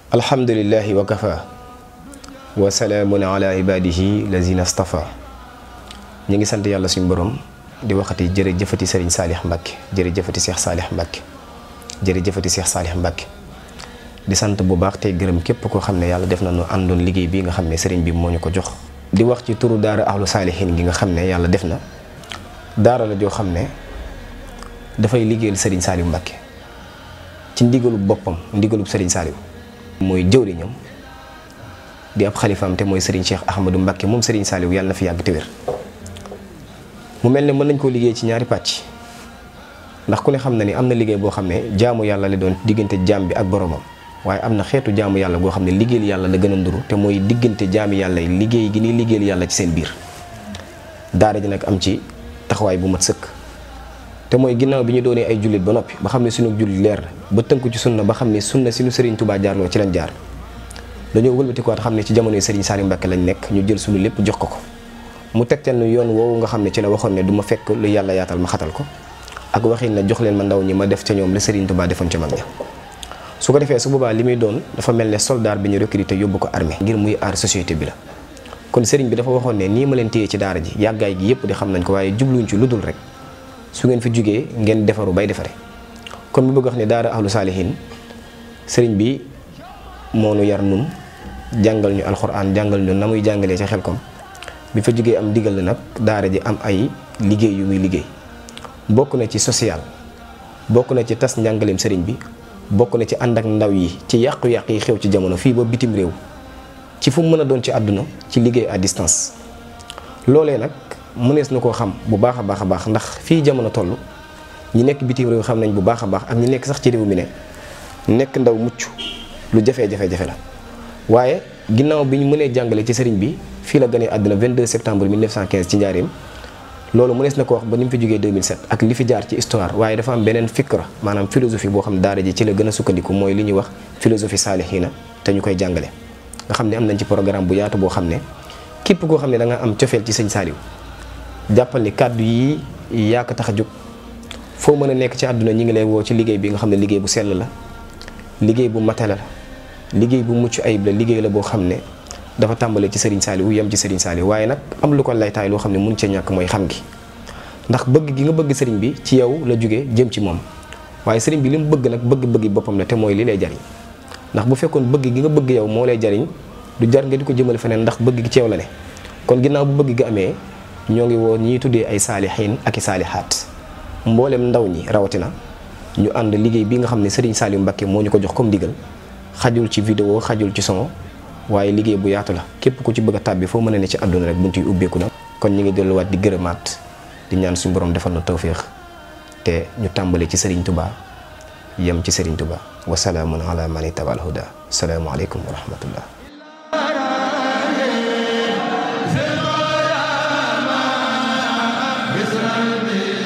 alhamdulillahi wa kafa wa salaamun ala ibadihi lazina stafa ñu ngi sant yàlla suñu borom di waxati jërëjëfati sëriñ saalix mbàkke jërëjëfati seex saalix mbàkke jërëjëfati seex saalix mbàkke di sant bu baax tey gërëm képp koo xam ne yàlla def na nu àndoon liggéey bi nga xam ne sëriñ bi moo ñu ko jox di wax ci turu daara ahlu saalihin gi nga xam ne yàlla def na daara la joo xam ne dafay liggéeyal sëriñ Saliou Mbacke ci ndigalub boppam ndigalub sëriñ Saliou mooy jëwriñam di ab xalifaam te mooy sëriñ Cheikh Ahmadou Mbacke moom sëriñ Saliou yàlla na fi yàgg te wér mu mel ne mën nañ koo liggéey ci ñaari pàcc ndax ku ne xam na ni am na liggéey boo xam ne jaamu yàlla la doon diggante jaam bi ak boromam waaye am na xeetu jaamu yàlla goo xam ne liggéeyal yàlla la gën a nduru te mooy diggante jaami yàlla yi liggéey gi ni liggéeyal yàlla ci seen biir daara ji nag am ci taxawaay bu mat sëkk te mooy ginnaaw bi ñu doonee ay jullit ba noppi ba xam ne suñu jullit leer na ba tënku ci sunna ba xam ne sunna si nu Serigne Touba jaarloo ci lañ jaar dañoo wëlbatikuwaat xam ne ci jamonoy Serigne Saliou Mbacke lañ nekk ñu jël suñu lépp jox ko ko mu tegtal nu yoon woowu nga xam ne ci la waxoon ne du ma fekk lu yàlla yaatal ma xatal ko ak waxin na jox leen ma ndaw ñi ma def ca ñoom la Serigne Touba defoon ca mag ña su ko defee su boobaa li muy doon dafa mel ne soldat bi ñu recruté yóbbu ko armée ngir muy aar société bi la kon Serigne bi dafa waxoon ne nii ma leen téye ci daara ji yàggaay gi yëpp di xam nañ ko waaye jubluñ ci lu dul rek su ngeen fi jugee ngeen defaru bay defare kon bu bëgg wax ne daara ahlu saalihin sëriñ bi moo nu yar nun jàngal ñu alxuraan jàngal ñu na muy jàngalee ci xelkom bi fa jugee am digal la nag daara ji am ay liggéey yu muy liggéey bokk na ci social bokk na ci tas njàngaleem sëriñ bi bokk na ci ànd ak ndaw yi ci yàqu-yàq yi xew ci jamono fii ba bitim réew ci fu mu mën a doon ci àdduna ci liggéey à distance loolee nag mënees na koo xam bu baax a baax a baax ndax fii jamono toll ñi nekk bitim réew xam nañ bu baax a baax ak ñi nekk sax ci réew mi ne nekk ndaw mucc lu jafe-jafe-jafe la waaye ginnaaw bi ñu mënee jàngale ci sëriñ bi fii la gënee àdduna 22 septembre 1915 ci njaareem loolu mënees na ko wax ba ni mu fi jógee 2007 ak li fi jaar ci histoire waaye dafa am beneen fikra maanaam philosophie boo xam ne daara ji ci la gën a sukkandiku mooy li ñuy wax philosophie saalihiina te ñu koy jàngale nga xam ne am nañ ci programme bu yaatu boo xam ne képp koo xam ne da nga am cofeel ci sëñ Saliou jàppal ni kàddu yi yaa ko tax a jóg foo mën a nekk ci àdduna ñi ngi lay woo ci liggéey bi nga xam ne liggéey bu sell la liggéey bu matala la liggéey bu mucc ayib la liggéey la boo xam ne dafa tàmbale ci Serigne Saliou yem ci Serigne Saliou waaye nag am lu ko laytaay loo xam ne mun ca ñàkk mooy xam gi ndax bëgg gi nga bëgg Serigne bi ci yow la jóge jëm ci moom waaye Serigne bi li mu bëgg nag bëgg-bëggi boppam la te mooy li lay jariñ ndax bu fekkoon bëgg gi nga bëgg yow moo lay jariñ du jar nga di ko jëmale feneen ndax bëgg gi ci yow la ne kon ginnaaw bu bëgg gi amee ñoo ngi woo ñiy tuddee ay saalixiin ak i saalihaat mboolem ndaw ñi rawatina ñu ànd liggéey bi nga xam ne Serigne Saliou Mbacke moo ñu ko jox comme digal xajul ci vidéo xajul ci son waaye liggéey bu yaatu la képp ku ci bëgg a tàbbi foo mën a ne ci àdduna rek buntu yi ubbeeku na. kon ñu ngi delluwaat di gërëmaat di ñaan suñu borom defal na tawféex te ñu tàmbale ci Serigne Touba yem ci Serigne Touba wasalaamun ala man itabal huda salaamualeykum wa rahmatullah Bismillah